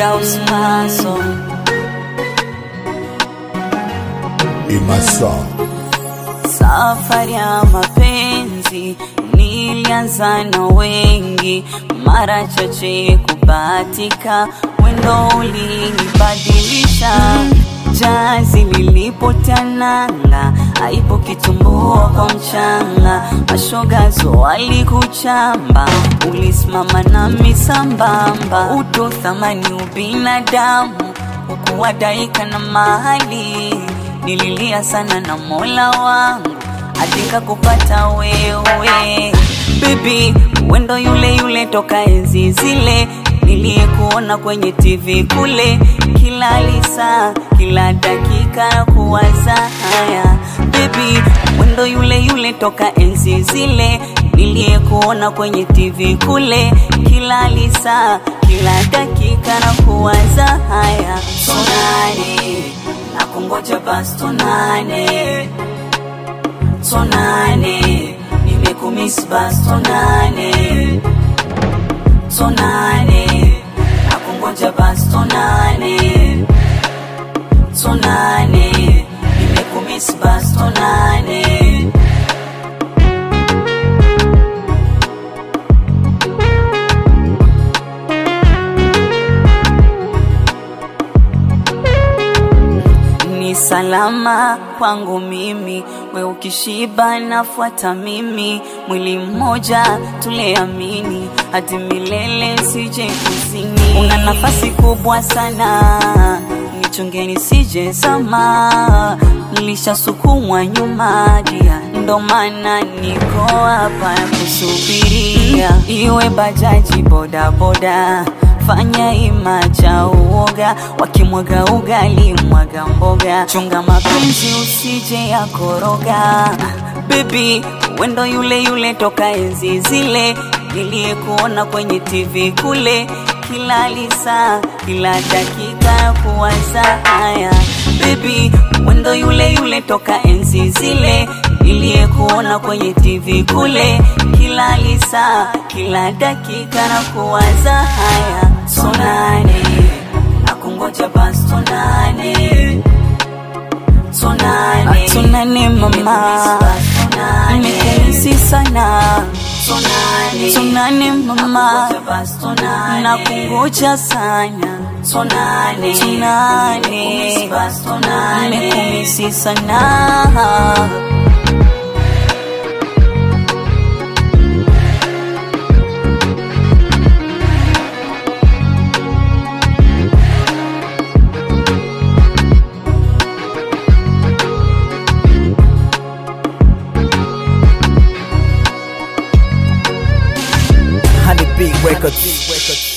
Firdaus Maso Imasa Safari ya mapenzi nilianza na wengi, mara chache kubahatika, wendo ulinibadilisha. Jazi lilipotananga, aipo kitumbua kwa mchanga, mashogazo walikuchamba, ulisimama nami sambamba, utu thamani ubinadamu, ukuwadaika na mahali nililia sana na mola wangu adika kupata wewe bibi wendo yule yule toka enzi zile niliyekuona kwenye tv kule kila lisa kila dakika kuwaza haya bibi wendo yule yule toka enzi zile niliyekuona kwenye tv kule kila lisa kila dakika na kuwaza haya sonani na kungoja basi tonane tonane nimekumiss basi tonane tonane na kungoja basi tonane tonane nimekumiss basi tonane ni salama kwangu mimi, we ukishiba nafuata mimi, mwili mmoja tuleamini hadi milele, sije kuzini. Una nafasi kubwa sana, nichungeni sije zama, nilishasukumwa nyuma dia, ndo maana niko hapa kusubiria, iwe bajaji bodaboda fanya ima cha uoga, wakimwaga ugali mwaga mboga, chunga mapenzi usije ya koroga. Baby, wendo yule yule toka enzi zile niliyekuona kwenye TV kule, kila lisa kila dakika kuwaza haya. Baby, wendo yule yule toka enzi zile niliyekuona kwenye TV kule, kila lisa kila dakika na kuwaza haya. Sonane na kungoja basi tonane tonane tonane mama nimekumisi sana tonane tonane mama na kungoja sana tonane tonane nimekumisi sana Honey Big Records.